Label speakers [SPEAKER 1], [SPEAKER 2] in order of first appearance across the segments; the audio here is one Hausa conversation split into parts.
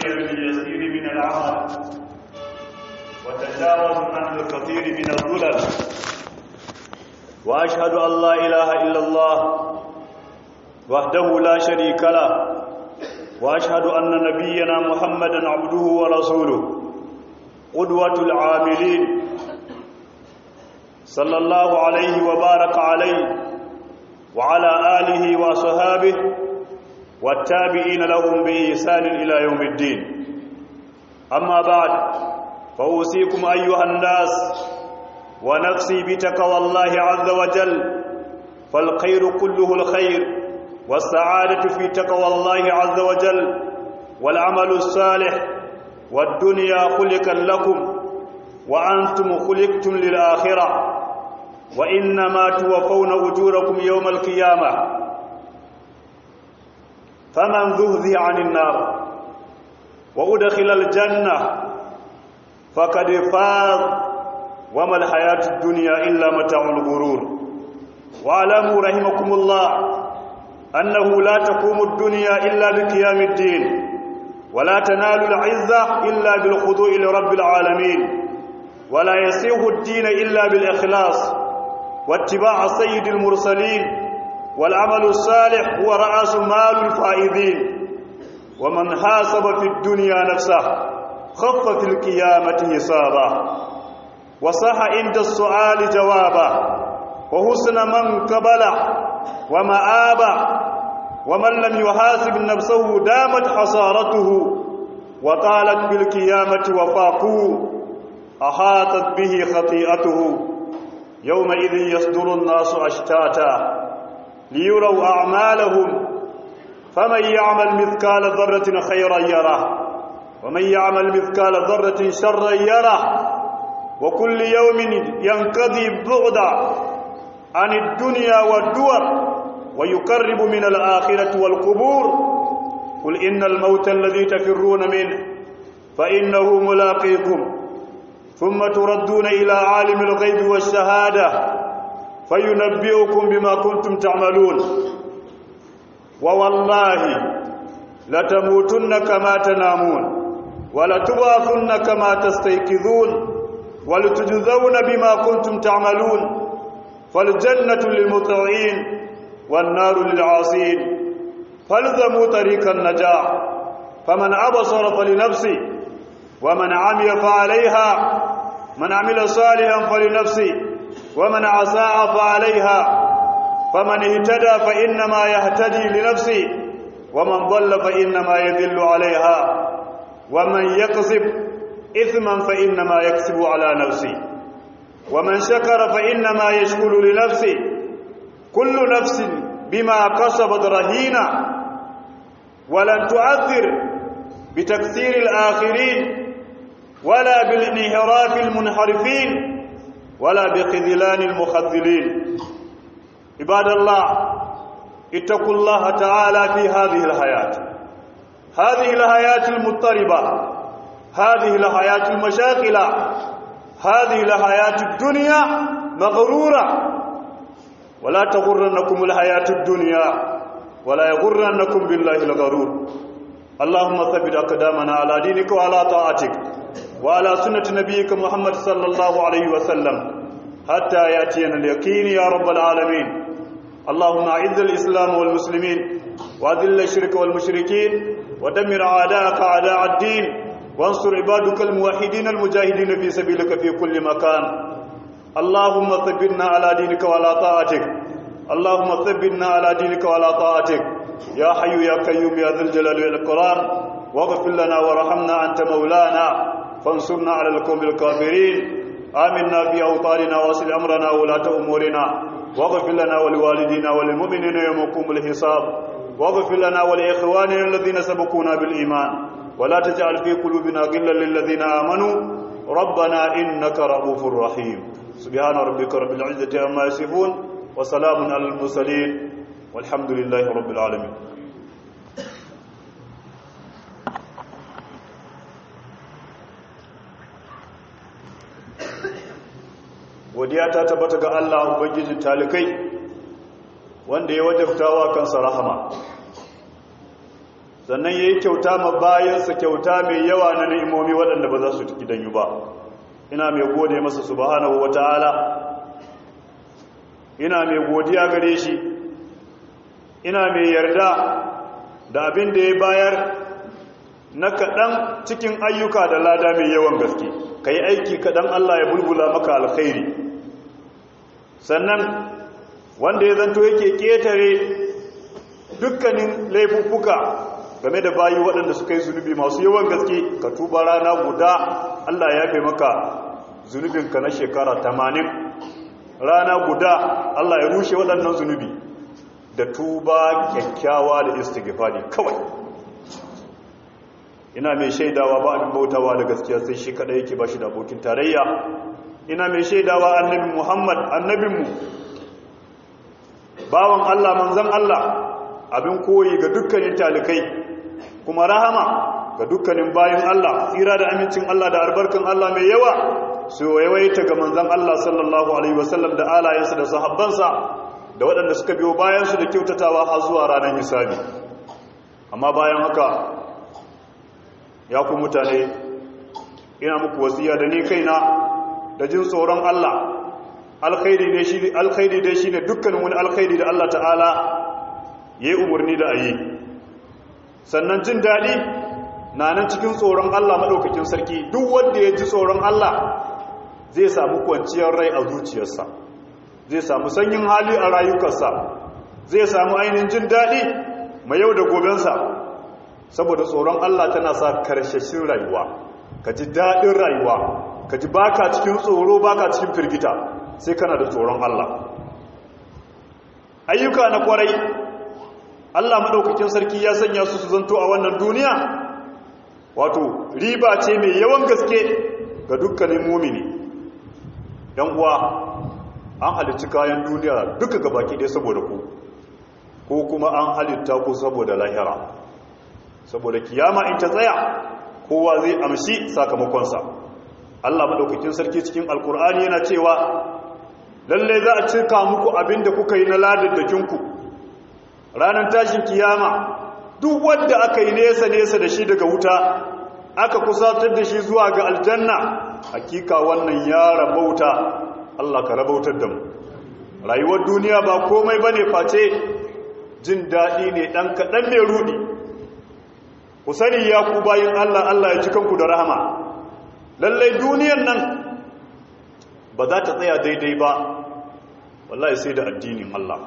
[SPEAKER 1] القليل اليسير من العمل وتجاوز عن الكثير من الظلل وأشهد أن لا إله إلا الله وحده لا شريك له وأشهد أن نبينا محمدا عبده ورسوله قدوة العاملين صلى الله عليه وبارك عليه وعلى آله وصحابه والتابعين لهم بإحسان إلى يوم الدين أما بعد فأوصيكم أيها الناس ونفسي بتقوى الله عز وجل فالخير كله الخير والسعادة في تقوى الله عز وجل والعمل الصالح والدنيا خلقا لكم وأنتم خلقتم للآخرة وإنما توفون أجوركم يوم القيامة فمن ذهذي عن النار وأدخل الجنة فقد فاز وما الحياة الدنيا إلا متاع الغرور واعلموا رحمكم الله أنه لا تقوم الدنيا إلا بقيام الدين ولا تنال العزة إلا بالخضوع لرب العالمين ولا يسيغ الدين إلا بالإخلاص واتباع سيد المرسلين والعمل الصالح هو رأس مال الفائزين ومن حاسب في الدنيا نفسه خف في القيامة حسابا وصح عند السؤال جوابا وحسن من قبل ومآبا ومن لم يحاسب نفسه دامت حصارته وطالت بالقيامة وفاقه أحاطت به خطيئته يومئذ يصدر الناس أشتاتا ليروا أعمالهم فمن يعمل مثقال ذرة خيرا يره ومن يعمل مثقال ذرة شرا يره وكل يوم ينقضي بعدا عن الدنيا والدور ويقرب من الآخرة والقبور قل إن الموت الذي تفرون منه فإنه ملاقيكم ثم تردون إلى عالم الغيب والشهادة فينبئكم بما كنتم تعملون ووالله لتموتن كما تنامون ولتبعثن كما تستيقظون ولتجزون بما كنتم تعملون فالجنة للمطيعين والنار للعاصين فالزموا طريق النجاة فمن أبصر فلنفسه ومن عمي فعليها من عمل صالحا فلنفسه ومن عساء فعليها فمن اهتدى فإنما يهتدي لنفسه ومن ضل فإنما يذل عليها ومن يكسب إثما فإنما يكسب على نفسه ومن شكر فإنما يشكر لنفسه كل نفس بما كسبت رهينة ولن تؤثر بتكثير الآخرين ولا بالانحراف المنحرفين ولا بخذلان المخذلين عباد الله اتقوا الله تعالى في هذه الحياة هذه الحياة المضطربة هذه الحياة المشاكلة هذه الحياة الدنيا مغرورة ولا تغرنكم الحياة الدنيا ولا يغرنكم بالله الغرور اللهم ثبت أقدامنا على دينك وعلى طاعتك وعلى سنة نبيك محمد صلى الله عليه وسلم حتى يأتينا اليقين يا رب العالمين اللهم أعز الإسلام والمسلمين وأذل الشرك والمشركين ودمر أعداءك أعداء الدين وانصر عبادك الموحدين المجاهدين في سبيلك في كل مكان اللهم ثبتنا على دينك وعلى طاعتك اللهم ثبتنا على دينك وعلى طاعتك يا حي يا قيوم يا ذا الجلال والإكرام واغفر لنا وارحمنا أنت مولانا فانصرنا على القوم الكافرين آمنا في أوطاننا واصل أمرنا ولاة أمورنا واغفر لنا ولوالدينا وللمؤمنين يوم يقوم الحساب واغفر لنا ولإخواننا الذين سبقونا بالإيمان ولا تجعل في قلوبنا غلا للذين آمنوا ربنا إنك رؤوف رحيم سبحان ربك رب العزة عما يصفون وسلام على المرسلين والحمد لله رب العالمين godiya ta tabbata ga Allah ubangijin talikai wanda ya wajabtawa kansa rahama sannan ya yi kyauta ma bayansa kyauta mai yawa na ni'imomi waɗanda ba za su gidanyu ba ina mai gode masa subhanahu wa ta'ala ina mai godiya gare shi ina mai yarda da abin da ya bayar na kaɗan cikin ayyuka da lada mai yawan gaske ka yi aiki kaɗan Allah ya bulbula maka alkhairi sannan wanda ya zanto yake ƙetare dukkanin laifuffuka game da bayi waɗanda suka yi zunubi masu yawan gaske ka tuba rana guda Allah ya fi maka zunubinka na shekara tamanin rana guda Allah ya rushe waɗannan zunubi da tuba kyakkyawa da istighfari kawai ina mai shaidawa ba abin bautawa da gaskiya sai shi kada yake ba shi da abokin tarayya ina mai shaidawa annabi Muhammad annabinmu bawan Allah manzon Allah abin koyi ga dukkanin talikai kuma rahama ga dukkanin bayin Allah tsira da amincin Allah da albarkan Allah mai yawa su yawaita ga manzon Allah sallallahu alaihi wasallam da alayensa da sahabbansa da waɗanda suka biyo bayansu da kyautatawa har zuwa ranar hisabi amma bayan haka ya ku mutane ina muku wasiya da ni kaina da jin tsoron Allah alkhairi ne shi alkhairi dai shine dukkanin wani alkhairi da Allah ta'ala yayi umarni da ayi sannan jin dadi na nan cikin tsoron Allah madaukakin sarki duk wanda ya ji tsoron Allah zai samu kwanciyar rai a zuciyarsa zai samu sanyin hali a rayukarsa zai samu ainihin jin dadi mai yau da gobensa saboda tsoron Allah tana sa karshashin rayuwa ka ji daɗin rayuwa ka ji baka cikin tsoro baka cikin firgita sai kana da tsoron Allah ayyuka na kwarai Allah maɗaukakin sarki ya sanya su su zanto a wannan duniya wato riba ce mai yawan gaske ga dukkanin mumini yan uwa an halicci kayan duniya duka gabaki ɗaya saboda ku ko kuma an halitta ku saboda lahira saboda kiyama in ta tsaya kowa zai amshi sakamakonsa Allah madaukakin sarki cikin alkur'ani yana cewa lalle za a cika muku abin da kuka yi na ladaddakinku ranar tashin kiyama duk wanda aka yi nesa nesa da shi daga wuta aka kusatar da shi zuwa ga aljanna hakika wannan ya rabauta Allah ka rabautar da mu rayuwar duniya ba komai bane face jin daɗi ne ɗan kaɗan mai rudi ku sani ya ku bayin Allah Allah ya ci kanku da rahama lallai duniyan nan ba za ta tsaya daidai ba wallahi sai da addinin Allah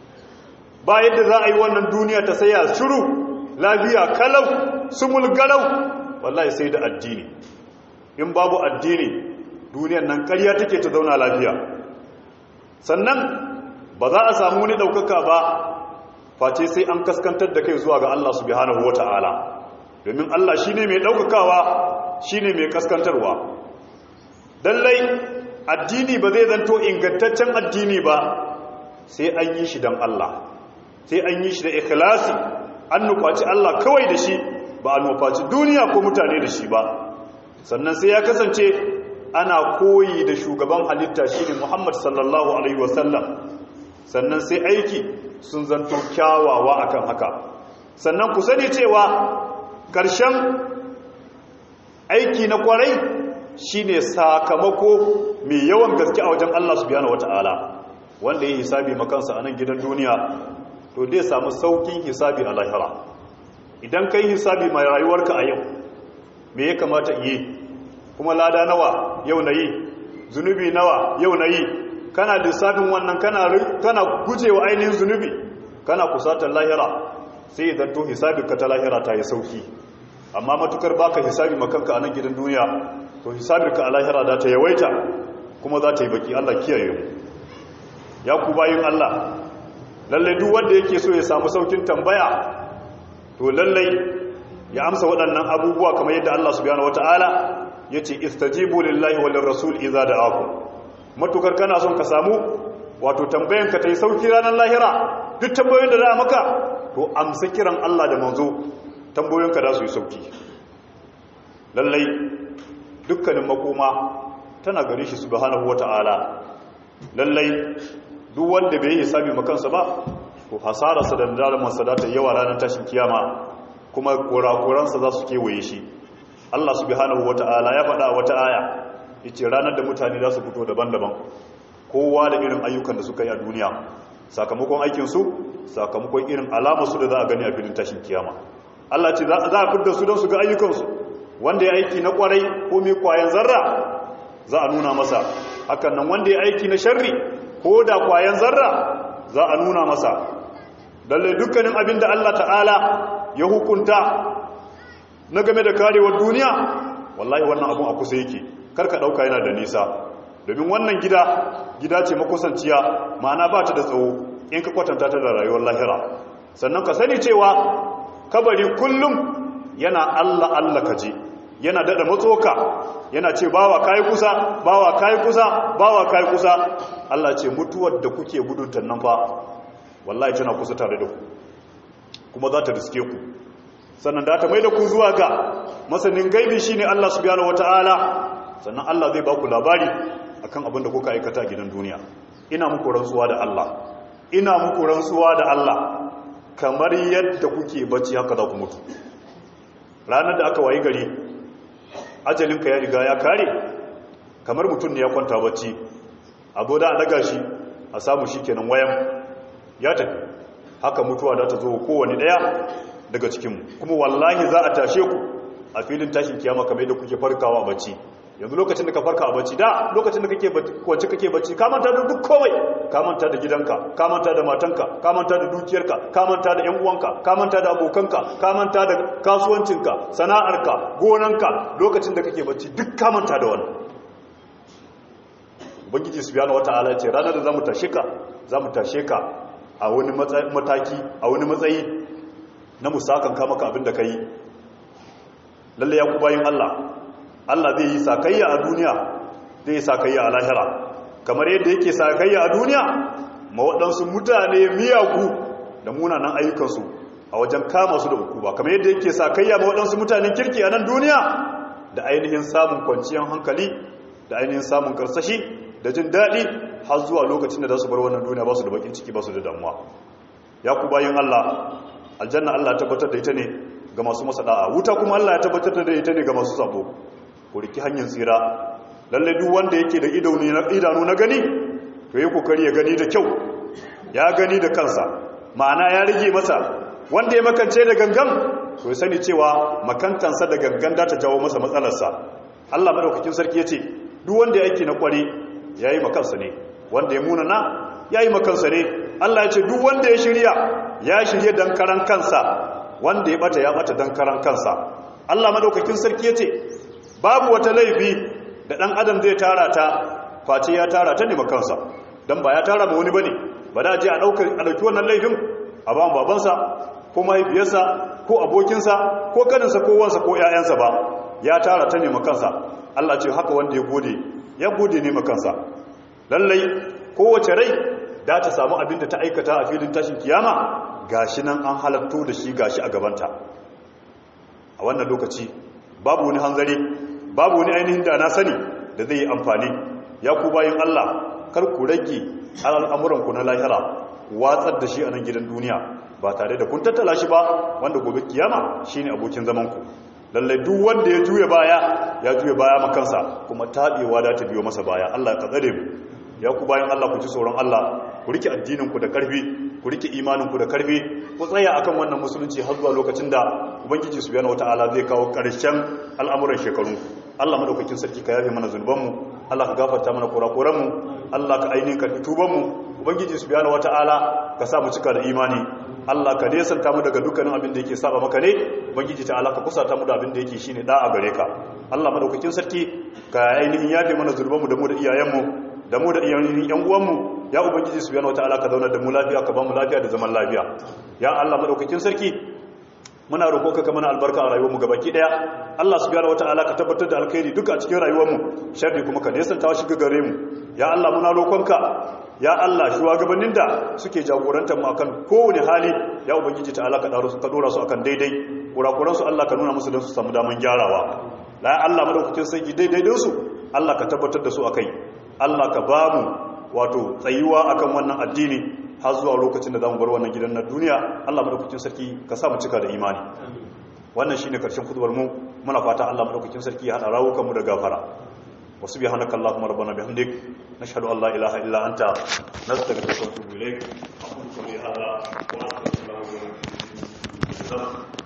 [SPEAKER 1] ba yadda za a yi wannan duniya ta tsaya shiru lafiya kalau sumul galau wallahi sai da addini in babu addini duniyan nan ƙarya take ta zauna lafiya sannan ba za a samu wani ɗaukaka ba face sai an kaskantar da kai zuwa ga Allah subhanahu wata'ala domin Allah shine mai ɗaukakawa shine mai kaskantarwa lallai addini ba zai zanto ingantaccen addini ba sai an yi shi don Allah sai an yi shi da ikhlasi an nufaci Allah kawai da shi ba a nufaci duniya ko mutane da shi ba sannan sai ya kasance ana koyi da shugaban halitta shine Muhammad sallallahu alaihi wasallam sannan sai aiki sun zanto kyawawa akan haka sannan ku sani cewa ƙarshen aiki na kwarai shine sakamako mai yawan gaske a wajen Allah subhanahu wataala wanda ya hisabi makansa a nan gidan duniya to dai samu saukin hisabi a lahira idan kai hisabi mai rayuwarka a yau me ya kamata yi kuma lada nawa yau na yi zunubi nawa yau na yi kana lissafin wannan kana gujewa ainihin zunubi kana kusatar lahira sai idan to hisabi ka ta lahira ta yi sauki amma matukar baka hisabi makanka a nan gidan duniya to hisabirka a lahira za ta yawaita kuma za ta yi baki Allah kiyaye mu ya ku bayin Allah lallai duk wanda yake so ya samu saukin tambaya to lallai ya amsa waɗannan abubuwa kamar yadda Allah subhanahu wataala yace istajibu lillahi wal rasul idza da'akum matukar kana son ka samu wato tambayan ka tayi sauki ranar lahira duk tambayoyin da za a maka to amsa kiran Allah da manzo tambayoyin ka za su yi sauki lallai dukkanin makoma tana gare shi subhanahu wataala lallai duk wanda bai yi hisabi makansa ba to hasararsa da damarsa da ta yawa ranar tashin kiyama kuma kurakuransa za su kewaye shi Allah subhanahu wata'ala ya faɗa wata aya yace ranar da mutane za su fito daban-daban kowa da irin ayyukan da suka yi a duniya sakamakon aikinsu sakamakon irin alamarsu da za a gani a filin tashin kiyama Allah ce za a fidda su don su ga ayyukansu wanda ya aiki na kwarai ko mai kwayan zarra za a nuna masa hakan nan wanda ya aiki na sharri ko da kwayan zarra za a nuna masa lalle dukkanin abin da Allah ta'ala ya hukunta na game da karewar duniya wallahi wannan abun a kusa yake karka dauka yana da nisa domin wannan gida gida ce makusanciya ma'ana ba ta da tsawo in ka kwatanta ta da rayuwar lahira sannan ka sani cewa kabari kullum yana Allah Allah kaje yana dada matsoka yana ce bawa kai kusa bawa kai kusa bawa kai kusa Allah ce mutuwar da kuke gudun nan fa wallahi tana kusa tare da ku kuma za ta riske ku sannan da ta mai da ku zuwa ga masanin gaibi shine Allah subhanahu wataala sannan Allah zai ba ku labari akan abin da kuka aikata gidan duniya ina muku rantsuwa da Allah ina muku rantsuwa da Allah kamar yadda kuke bacci haka za ku mutu ranar da aka wayi gari ajalinka ya riga ya kare kamar mutum ne ya kwanta bacci abu da a daga shi a samu shi kenan wayan ya tafi haka mutuwa da ta zo kowane daya daga cikinmu kuma wallahi za a tashe ku a filin tashin kiyama kamar yadda kuke farkawa a bacci yanzu lokacin da ka farka a bacci da lokacin da kake kwanci kake bacci ka manta da duk komai ka manta da gidanka ka manta da matanka ka manta da dukiyarka ka manta da yan uwanka ka manta da abokanka ka manta da kasuwancinka sana'arka gonanka lokacin da kake bacci duk ka manta da wannan ubangiji subhanahu wataala ce ranar da zamu tashe ka zamu tashe ka a wani mataki a wani matsayi na musakan ka maka abin da kai lalle ya ku bayin Allah Allah zai yi sakayya a duniya zai yi sakayya a lahira kamar yadda yake sakayya a duniya ma waɗansu mutane miyagu da munanan ayyukansu a wajen kama su da hukuma kamar yadda yake sakayya ma waɗansu mutanen kirki a nan duniya da ainihin samun kwanciyar hankali da ainihin samun karsashi da jin daɗi har zuwa lokacin da za su bar wannan duniya ba su da bakin ciki ba su da damuwa ya ku bayan Allah aljanna Allah tabbatar da ita ne ga masu masa da'a wuta kuma Allah ya tabbatar da ita ne ga masu sabo ku riki hanyar tsira lalle duk wanda yake da idanu na gani to yi kokari ya gani da kyau ya gani da kansa ma'ana ya rage masa wanda ya makance da gangan to ya sani cewa makantansa da gangan da ta jawo masa matsalarsa Allah madaukakin sarki ya ce duk wanda ya aiki na kware ya yi makansa ne wanda ya munana ya yi makansa ne Allah ya ce duk wanda ya shirya ya shirya dan karan kansa wanda ya bata ya bata dan karan kansa Allah madaukakin sarki ya ce babu wata laifi da ɗan adam zai tara ta face ya tara ta nema kansa don ba ya tara ma wani ba ne ba da je a ɗauki wannan laifin a ba babansa ko mahaifiyarsa ko abokinsa ko kaninsa ko wansa ko ‘ya'yansa ba ya tara ta nema kansa Allah ce haka wanda ya gode ya gode nema kansa lallai kowace rai da ta samu abin da ta aikata a filin tashin kiyama gashi nan an halatto da shi gashi a gabanta a wannan lokaci babu wani hanzari babu wani ainihin da na sani da zai yi amfani ya ku bayan Allah kar ku rage al'amuranku na lahira watsar da shi a nan gidan duniya ba tare da kun tattala shi ba wanda gobe kiyama shine abokin zamanku lallai duk wanda ya juya baya ya juya baya makansa kuma taɓewa da ta biyo masa baya Allah ka tsare mu ya ku bayan Allah ku ji tsoron Allah ku rike addininku da karfi ku rike imaninku da karfi ku tsaya akan wannan musulunci har zuwa lokacin da ubangiji subhanahu wataala zai kawo ƙarshen al'amuran shekaru Allah madaukakin sarki ka yafe mana zunubanmu Allah ka gafarta mana kurakuranmu Allah ka ainihin karɓi tubanmu ubangiji subhanahu wataala ka sa mu cika da imani Allah ka nesanta mu daga dukkanin abin da yake saba maka ne ubangiji ta'ala ka kusata mu da abin da yake shine da'a gare ka Allah madaukakin sarki ka ainihin yafe mana zunubanmu da mu da iyayenmu da mu da iyayen yan uwanmu ya ubangiji subhanahu wataala ka zauna da mu lafiya ka ba mu lafiya da zaman lafiya ya Allah madaukakin sarki muna roƙonka ka mana albarka a rayuwarmu gabaki daya Allah subhanahu wataala ka tabbatar da alkhairi duka a cikin rayuwarmu sharri kuma ka nesanta shi ga gare mu ya Allah muna roƙonka ya Allah shugabannin da suke jagorantar mu akan kowane hali ya ubangiji ta'ala ka daro su ka dora su akan daidai kurakuran su Allah ka nuna musu don su samu daman gyarawa la Allah madaukakin sarki daidai din su Allah ka tabbatar da su akai Allah ka ba mu wato tsayuwa akan wannan addini har zuwa lokacin da za mu bar wannan gidan na duniya Allah madaukakin sarki ka sa mu cika da imani wannan shine karshen kutubar mu muna fata Allah madaukakin sarki ya hada rawukan mu da gafara wa subhanaka allahumma rabbana bihamdik nashhadu an la ilaha illa anta nastaghfiruka wa natubu ilayk aqulu qawli hadha wa astaghfirullaha wa atubu ilayh